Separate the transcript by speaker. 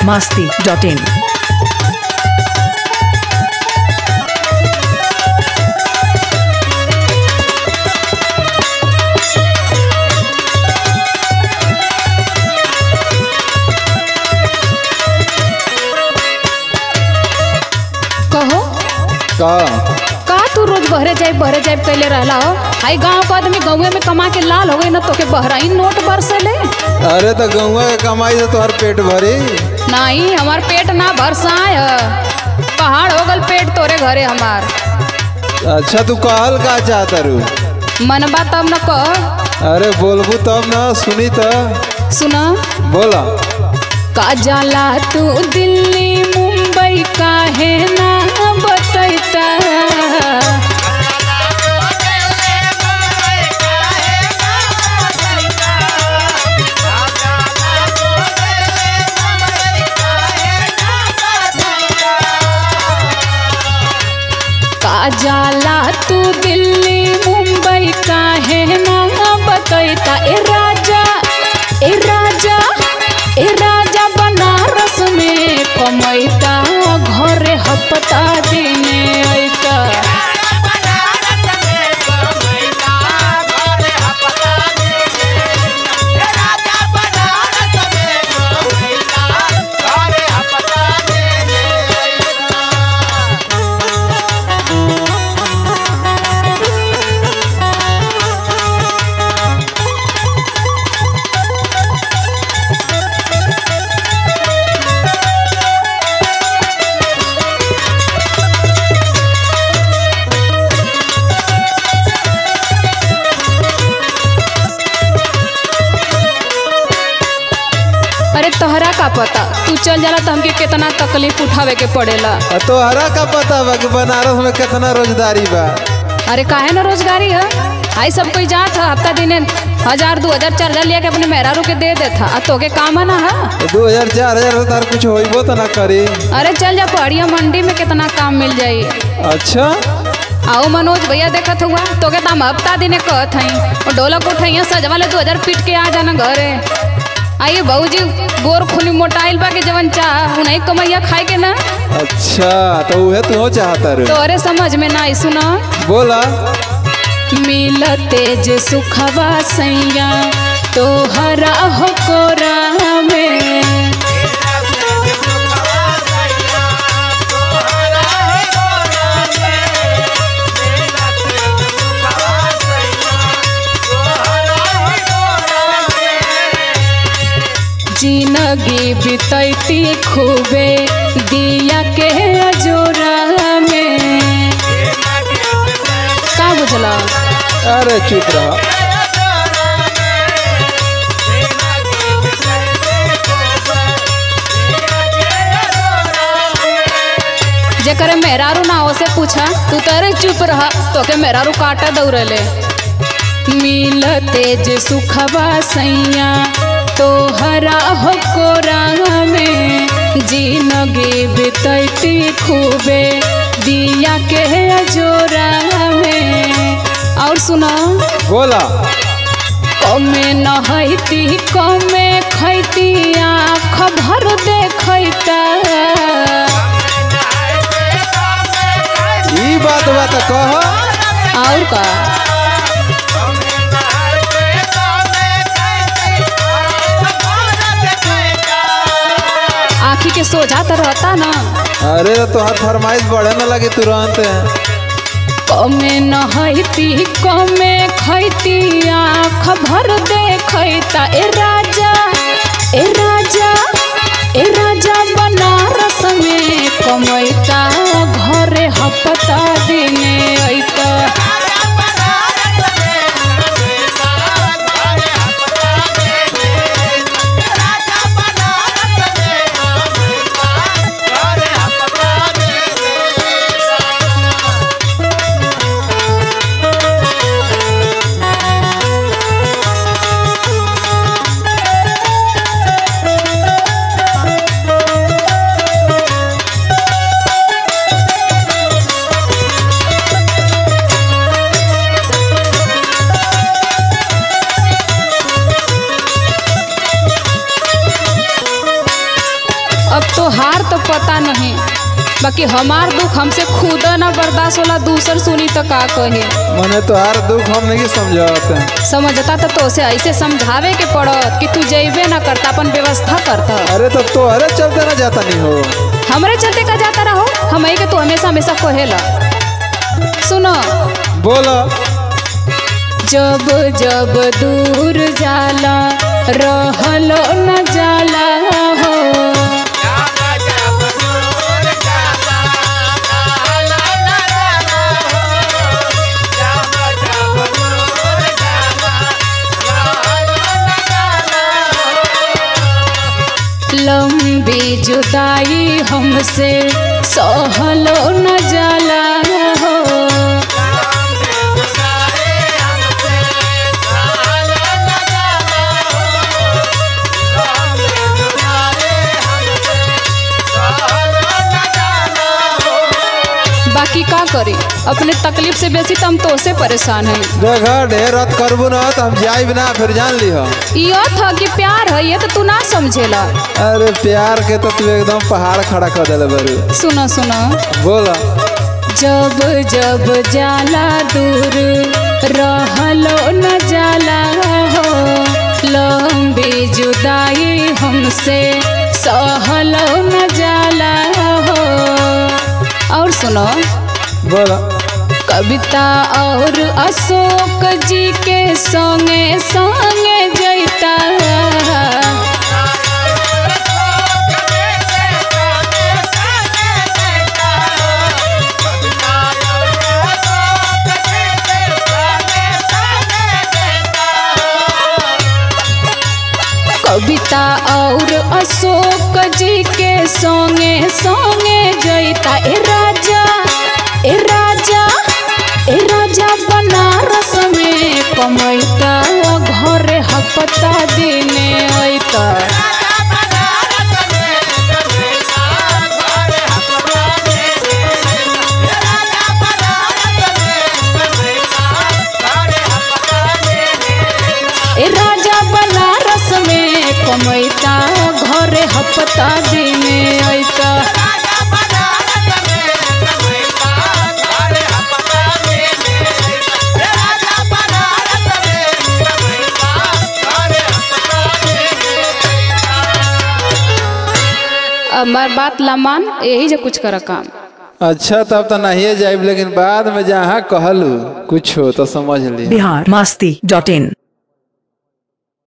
Speaker 1: masti.in.
Speaker 2: कहो
Speaker 3: का
Speaker 2: का तू रोज बहरे जाए बहरे जाए कैले रहला हो हाई गांव का आदमी गाँवे में कमा के लाल हो गई ना तोके बहराई नोट बरसले
Speaker 3: अरे तो गौवा के कमाई से तोहर पेट भरी
Speaker 2: नहीं हमार पेट ना बरसाए ह। पहाड़ हो गल पेट तोरे घरे हमार
Speaker 3: अच्छा तू कहल का चाहता रू
Speaker 2: मनबा तब न कह
Speaker 3: अरे बोलबू तब ना सुनी तो
Speaker 2: सुना
Speaker 3: बोला
Speaker 2: का जाला तू दिल्ली मुंबई काहे ना बतैता का जाला तू दिल्ली मुंबई काहे ना बतैता ए राजा ए राजा ए राजा बनारस में कमैता घरे हपता दिने ऐता अरे तोहरा का पता तू चल जाला तो हमके कितना तकलीफ उठावे के पड़ेला
Speaker 3: आ तोहरा का पता बा कि बनारस में कितना रोजगारी बा
Speaker 2: अरे काहे ना रोजगारी है आई सब कोई जात है हफ्ता दिने हजार दो हजार चार हजार लिया के अपने मेहरारू के दे देता आ तोके काम ना है
Speaker 3: दो हजार चार हजार से तार कुछ होइबो तो ना करी
Speaker 2: अरे चल जा पहाड़िया मंडी में कितना काम मिल जाई
Speaker 3: अच्छा
Speaker 2: आओ मनोज भैया देखत हुआ तोके तो हम हफ्ता दिने कहत हई और ढोलक उठैया सजवा ले दो हजार पीट के आ जाना घरे आइए बहूजी गोर खुली मोटाइल बा के जवन चाह उन्हीं कमैया खाए के ना
Speaker 3: अच्छा तो उहे तू हो चाहता रू
Speaker 2: तोरे समझ में ना आई सुना
Speaker 3: बोला
Speaker 2: मिलते जे सुखवा सैया तोहरा हो कोरा में जिंदगी बितैती खूबे दिया के अजोरा में का बुझला
Speaker 3: अरे चुप रहा
Speaker 2: जेकर मेहरारू ना हो से पूछा तू तरे चुप रहा तोके मेहरारू काटा दौड़ले मिलते जे सुखवा सैया तोहरा हो कोरा में जिंदगी बितैती खूबे दिया के अजोरा में और सुना
Speaker 3: बोला
Speaker 2: कमे नहैती कमे खैती आँख भर देखैता
Speaker 3: ई बात बा तो कह
Speaker 2: और का आँखी के सोझा तो रहता ना
Speaker 3: अरे तो तोहर फरमाइश बढ़े न लगी तुरंत
Speaker 2: कमे नहैती कमे खैती आँख भर देखैता ए राजा ए राजा ए राजा बनारस में कमैता घरे हपता दिने ऐता बाकी हमार दुख हमसे खुद ना बर्दाश्त होला दूसर सुनी तो का कहे
Speaker 3: मने तोहार दुख हम नहीं समझते
Speaker 2: समझता तो तोसे ऐसे समझावे के पड़त कि तू जइबे ना करता अपन व्यवस्था करता
Speaker 3: अरे तो तोहरे चलते ना जाता नहीं हो
Speaker 2: हमरे चलते का जाता रहो हम के तू हमेशा हमेशा कहेला सुनो
Speaker 3: बोला
Speaker 2: जब जब दूर जाला रहलो न जाला हो लंबी जुदाई हमसे सहलो न जाला हो बाकी का करी अपने तकलीफ से बेसी तो हम तो से परेशान है
Speaker 3: देखा ढेर रत करबू ना तो हम जाइब ना फिर जान ली हो
Speaker 2: यो था कि प्यार है ये तो तू ना समझेला
Speaker 3: अरे प्यार के तो तू एकदम पहाड़ खड़ा कर दिले बरू
Speaker 2: सुनो सुनो
Speaker 3: बोला
Speaker 2: जब जब जाला दूर रहलो न जाला हो लंबी जुदाई हमसे सहलो न जाला हो और सुनो
Speaker 3: बोला
Speaker 2: कविता और अशोक जी के संगे संगे जैता कविता और अशोक जी के संगे संगे जैता ए राजा ए राजा ए राजा बनारस में कमैता घरे हपता दिने अइता ए राजा बनारस में कमैता घरे हपता दिने अइता हमार बात ला मान यही जो कुछ कर काम
Speaker 3: अच्छा तब तो नहीं जाइब लेकिन बाद में जहाँ कहलू कुछ हो तो समझ ली
Speaker 1: बिहार मस्ती डॉट इन